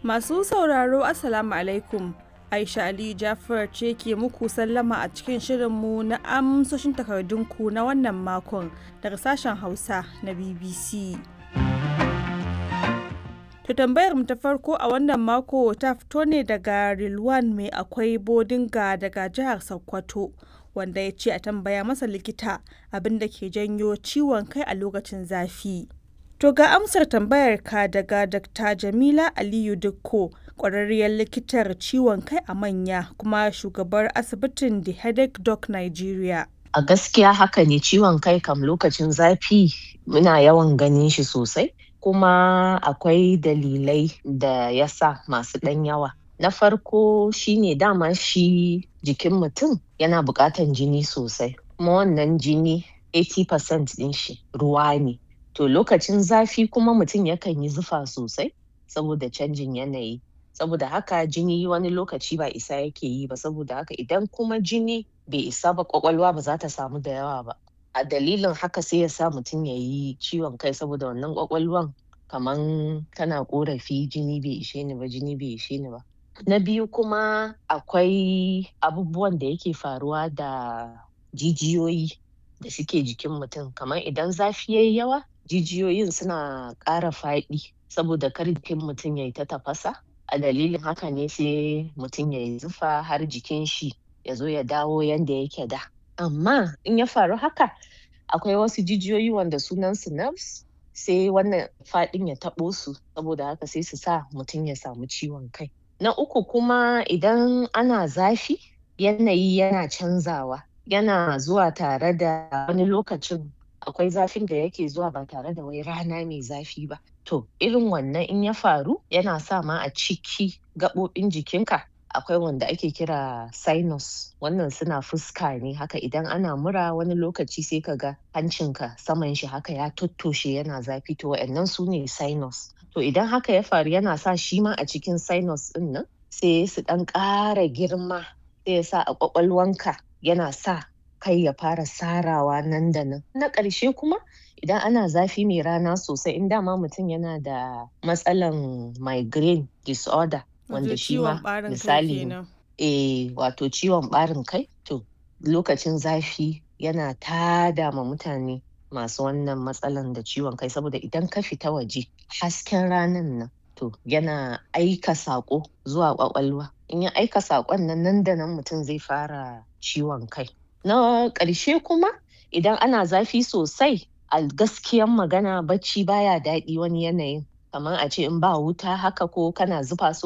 Masu sauraro Assalamu alaikum. Aisha Ali Jafar ce ke muku sallama a cikin shirinmu na amsoshin takardunku na wannan makon daga sashen Hausa na BBC. To tambayar mu ta farko a wannan mako ta fito ne daga Rilwan mai akwai bodinga daga jihar Sokoto wanda ya ce a tambaya masa likita abin da ke janyo ciwon kai a lokacin zafi. To ga amsar tambayar ka daga Dr. Jamila Aliyu Dukko, ƙwararriyar likitar ciwon kai a manya kuma shugabar asibitin The Headache Doc Nigeria. A gaskiya haka ne ciwon kai kam lokacin zafi muna yawan ganin shi sosai kuma akwai dalilai da ya sa masu ɗan yawa. Na farko shine dama shi jikin mutum yana buƙatan jini sosai kuma wannan jini 80% ɗin shi ruwa ne. To lokacin zafi kuma mutum yakan yi zufa sosai saboda canjin yanayi. Saboda haka jini wani lokaci ba isa yake yi ba saboda haka idan kuma jini bai isa ba ƙwaƙwalwa ba za ta samu da yawa ba. A dalilin haka sai ya sa mutum ya yi ciwon kai saboda wannan ƙwaƙwalwan kaman tana ƙorafi jini bai ishe ni ba jini bai ishe ni ba. Na biyu kuma akwai abubuwan da yake faruwa da jijiyoyi da suke jikin mutum kamar idan zafi yayi yawa jijiyoyin suna ƙara faɗi saboda kar jikin mutum yayi ta tafasa a dalilin haka ne sai mutum yayi zufa har jikin shi ya zo ya dawo yanda yake da. Amma in ya faru haka akwai wasu jijiyoyi wanda sunan su nerves sai wannan faɗin ya taɓo su saboda haka sai su sa mutum ya samu ciwon kai. Na uku kuma idan ana zafi yanayi yana canzawa yana zuwa tare da wani lokacin akwai zafin da yake zuwa ba tare da wai rana mai zafi ba. To irin wannan in ya faru yana sa ma a ciki gaɓoɓin jikinka akwai wanda ake kira sinus wannan suna fuska ne haka idan ana mura wani lokaci sai ka ga hancinka saman shi haka ya tottoshe yana zafi to wa'annan su ne sinus. To idan haka ya faru yana sa shi ma a cikin sinus ɗin nan sai su ɗan ƙara girma sai ya sa a ƙwaƙwalwanka yana sa kai ya fara sarawa nan da nan. Na ƙarshe kuma idan ana zafi mai rana sosai in dama mutum yana da matsalan migraine disorder wanda shi ma misali eh wato ciwon ɓarin kai to lokacin zafi yana tada ma mutane masu wannan matsalan da ciwon kai saboda idan ka fita waje hasken ranan nan to yana aika saƙo zuwa ƙwaƙwalwa in ya aika saƙon nan nan da nan mutum zai fara ciwon kai. Na ƙarshe kuma idan ana zafi sosai a gaskiyan magana bacci baya daɗi wani yanayin kamar a ce in ba wuta haka ko kana zufa so